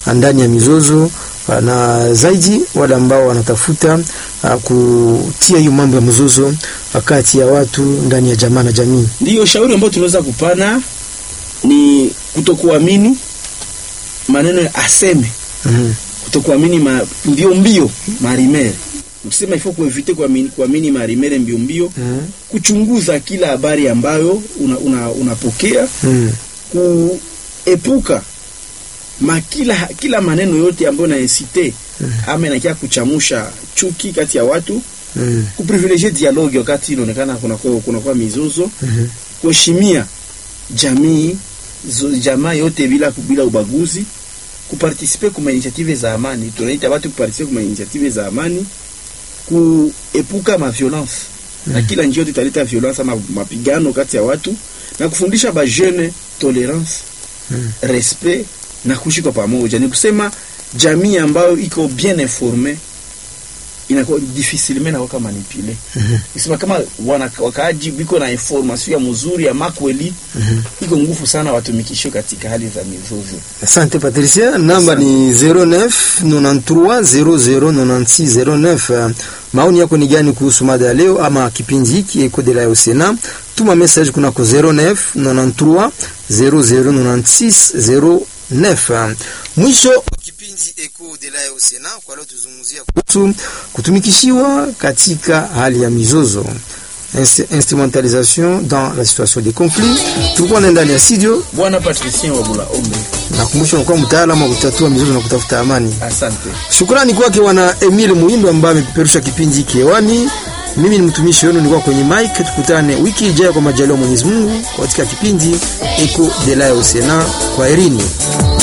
ndani ya mizozo na zaidi wale ambao wanatafuta uh, kutia hiyo mambo ya mzozo kati ya watu ndani ya jamaa na jamii. Ndiyo shauri ambayo tunaweza kupana ni kutokuamini maneno ya aseme, mm -hmm. kutokuamini ma, mbio mbio marimere ukisema ifo kuevite kuamini, kuamini marimere mbio mbio mm -hmm. kuchunguza kila habari ambayo unapokea una, una mm -hmm. kuepuka ma kila, kila maneno yote ambayo naesite mm -hmm. ama inakia kuchamusha chuki kati ya watu mm -hmm. kuprivilegie dialogue wakati inaonekana kunakuwa kuna mizozo mm -hmm. kuheshimia jamii jamaa yote bila bila ubaguzi, kupartisipe kuma initiative za amani. Tunaita watu kupartisipe kuma initiative za amani, kuepuka ma violence mm. na kila njia yote italeta violence ama mapigano kati ya watu, na kufundisha ba jeune tolerance mm. respect na kuishi kwa pamoja. Ni kusema jamii ambayo iko bien informe inakuwa difficilement na waka manipule mm -hmm. Isema kama wana wakaaji biko na information ya mzuri ya makweli mm -hmm. Iko nguvu sana watumikisho katika hali za mizozo. Asante Patricia, namba ni 09 93 0096 09. Maoni yako ni gani kuhusu mada ya leo ama kipindi hiki Eko de la Osena? Tuma message kunako 09 93 0096 09. Mwisho kipindi Eko de la Osena kwa leo tuzungumzia kuhusu kutumikishiwa katika hali ya mizozo instrumentalisation dans la situation de conflit. Tulikuwa na ndani ya studio Bwana Patricien Wabula Ombe. Nakumbusha unakuwa mtaalamu wa kutatua mizozo na kutafuta amani. Asante. Shukrani kwake wana Emile Muindo ambaye amepeperusha kipindi hiki hewani. Mimi ni mtumishi wenu, nilikuwa kwenye mic. Tukutane wiki ijayo kwa majaliwa Mwenyezi Mungu katika kipindi Eco de la Osena. Kwa herini.